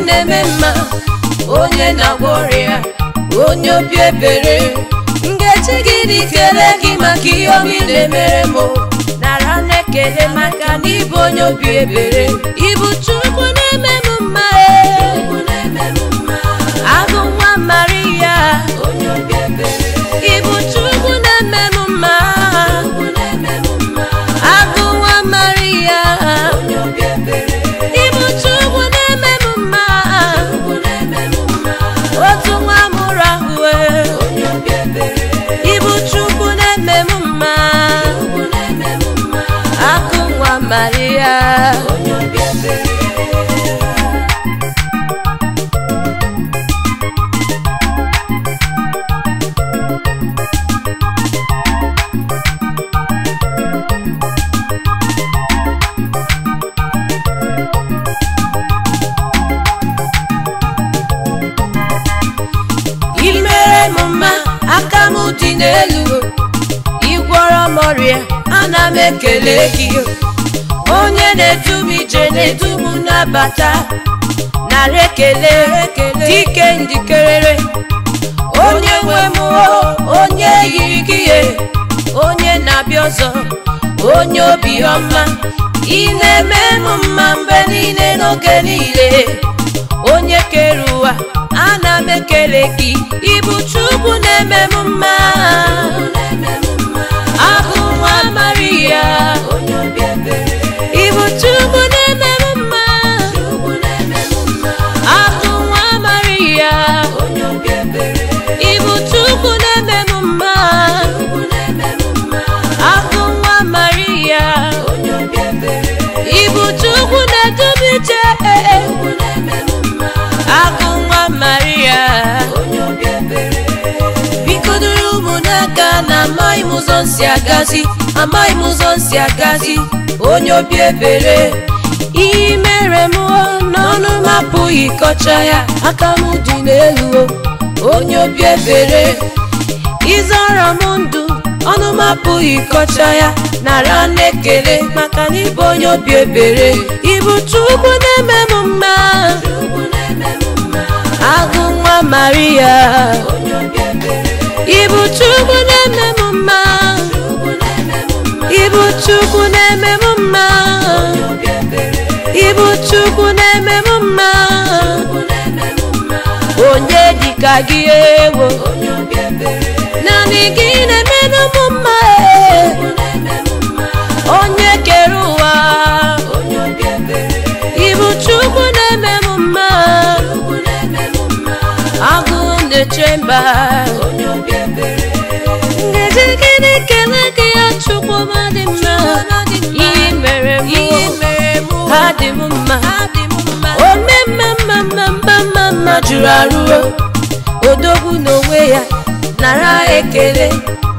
na-eme mma onye na-agwọ ọrịa onye obi ebere ngechi gị dị kele gị maka ihe omi na-emere m nara na-ekele maka na ịbụ onye obi ebere ịbụ chukwu na-eme m mma agụ nwa maria ịbụ chukwu na-eme m mma agụ nwa maria ịbụ chukwu na-eme m mma otu nwa mụrụ ahụ ịbụ chukwu na-eme m mma akụ nwa maria imere m mma aka m dị n'elu ịgwọrọ m ọrịa ana m ekele gị onye na-edu m ije na-edu m nabata nara ekele dike ndikerere onye nwe m o, onye yiri gị ihe onye na-abịa ọzọ onye obiọma ị na-eme m mma mgbe niile n'oge niile onye kere ụwa ana m ekele gị ịbụ chukwu na-eme m mma abụ nwa maria ịbụ chukwu na-eme m mma abụ nwa maria ịbụ chukwu na-eme m mma abụ nwa maria ịbụ chukwu na-edubi ije agụ nwa maria biko duru ụmụ n'aka na amaghị m ụzọ nsi agazi amaghị m ụzọ nsi agazi onye obi ebere ihe mere m o, n'ọnụ m apụghị kọcha ya aka m dị n'elu o, onye obi ebere ịzọrọ m ndụ ọnụ m apụghị kọcha ya nara na-ekele maka na ịbụ onye obi ebere ịbụ chukwu na-eme m mma agụ nwa maria ịbụ chukwu na-eme m mma ịbụ chukwu na-eme m mma ịbụ chukwu na-eme m mma onye dịka gị ewo naanị gị na-emenụ m mma e. onye kere ụwa ịbụ chukwu na-eme m mma agụ na-eche mba ngaji gịnị kele gị ya chukwu ma dị mma ihe mere m ha dị m mma ome mma mma mma mma mma mma jụrụ arụ odogwu n'onwe ya nara ekele